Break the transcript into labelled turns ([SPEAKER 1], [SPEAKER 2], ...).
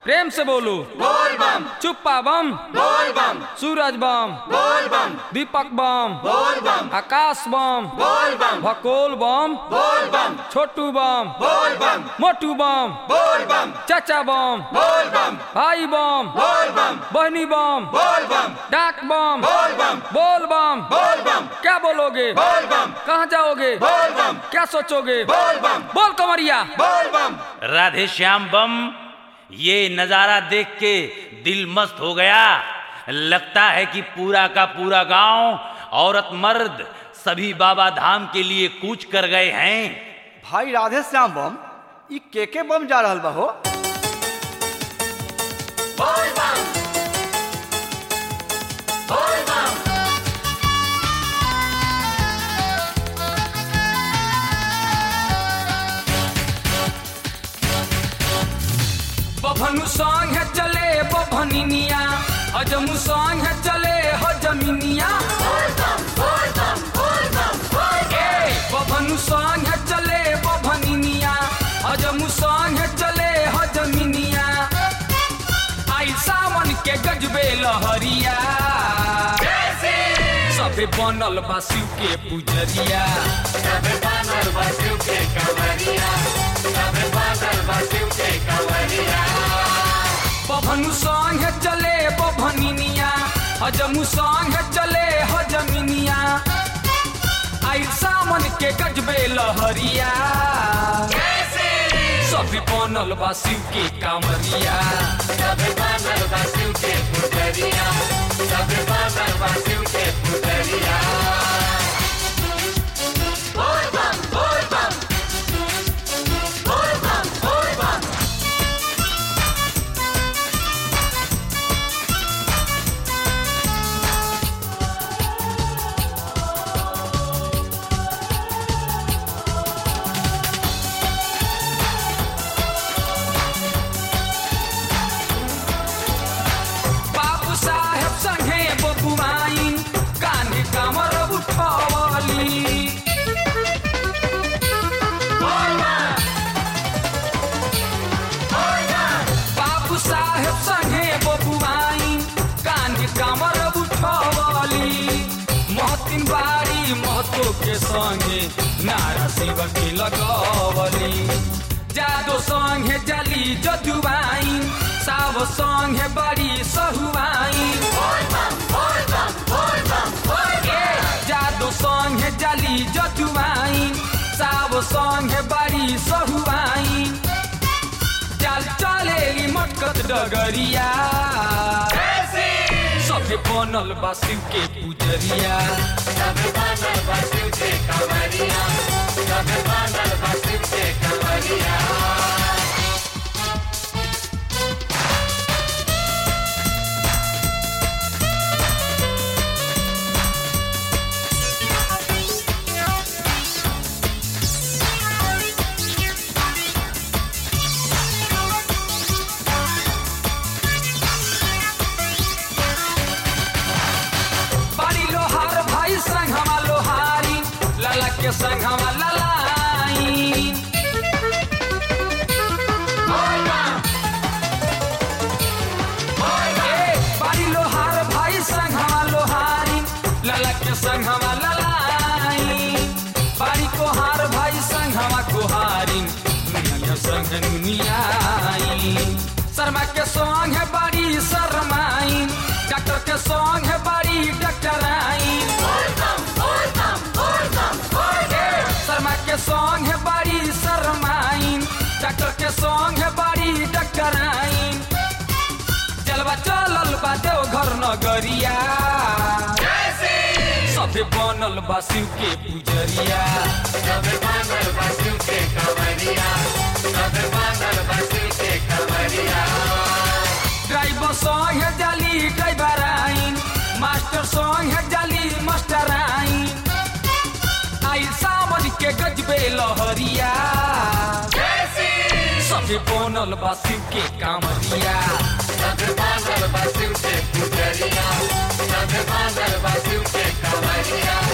[SPEAKER 1] प्रेम से बोलो
[SPEAKER 2] बोल बम
[SPEAKER 1] चुप्पा बम
[SPEAKER 2] बोल बम
[SPEAKER 1] सूरज बम
[SPEAKER 2] बोल बम
[SPEAKER 1] दीपक बम
[SPEAKER 2] बोल बम
[SPEAKER 1] आकाश बम
[SPEAKER 2] बोल बम
[SPEAKER 1] भकोल बम
[SPEAKER 2] बोल बम
[SPEAKER 1] छोटू बम
[SPEAKER 2] बोल बम
[SPEAKER 1] मोटू बम
[SPEAKER 2] बोल बम
[SPEAKER 1] चाचा बम
[SPEAKER 2] बोल बम
[SPEAKER 1] भाई बम
[SPEAKER 2] बोल बम
[SPEAKER 1] बहनी बम
[SPEAKER 2] बोल बम
[SPEAKER 1] डाक बम
[SPEAKER 2] बोल बम
[SPEAKER 1] बोल बम
[SPEAKER 2] बोल बम
[SPEAKER 1] क्या बोलोगे
[SPEAKER 2] बोल बम
[SPEAKER 1] कहाँ जाओगे
[SPEAKER 2] बोल बम
[SPEAKER 1] क्या सोचोगे
[SPEAKER 2] बोल बम
[SPEAKER 1] बोल कमरिया
[SPEAKER 2] बोल बम
[SPEAKER 3] राधे श्याम बम ये नज़ारा देख के दिल मस्त हो गया लगता है कि पूरा का पूरा गांव औरत मर्द सभी बाबा धाम के लिए कूच कर गए हैं
[SPEAKER 4] भाई राधे श्याम बम ई के के बम जा रहल बा हो
[SPEAKER 2] बोल बम बोल बम
[SPEAKER 1] बभनु संग है चले बभनिनिया हजमु संग है चले हजमिनिया ए, बभनु संग है चले बभनिनिया हजमु संग है चले हजमिनिया आई सावन के गजबे लहरिया सबे बनल बा शिव के पुजरिया बभनु संग है चले बभनिनिया हजमु संग है चले हजमिनिया आई सावन के गजबे लहरिया सभी बनल बा शिव के कामरिया बाबू साहेब संगे बबुआइन कान्हे कमर उठवली बाबू साहेब संगे बबुआइन कान्हे कमर उठवली महतिन बारी महतो के संगे नारा शिव के लगवली जादो संगे जली जदुआइन साव संगे बड़ी सहुआइन ए, जादो संगे जली जदुआइन साव संगे बड़ी सहुआइन चल चलेली मटकत डगरिया सबे बनल बा शिव के पुजरिया बाड़ी लोहार भाई संग हमा लोहारी लाला के संग हमा ललाई ए, बाड़ी लोहार भाई संग हमा लोहारी लाला के संग हमा ललाई बाड़ी कोहार भाई संग हमा कोहारी दुनिया संग दुनियाई शर्मा के संग है बड़ी शर्माई डॉक्टर के संग है बड़ी डॉक्टराई ए, शर्मा के संग है बड़ी शर्माई डॉक्टर के संग है बड़ी डॉक्टराई चलबा चलल बा देवघर नगरिया सबे बनल बा शिव के पुजरिया ड्राइवर संग है जाली ड्राइवर आइन मास्टर संग है जाली मास्टर आइन आई सावन के गजबे लहरिया सबे बनल बा शिव के कामरिया
[SPEAKER 2] शिव के कमरिया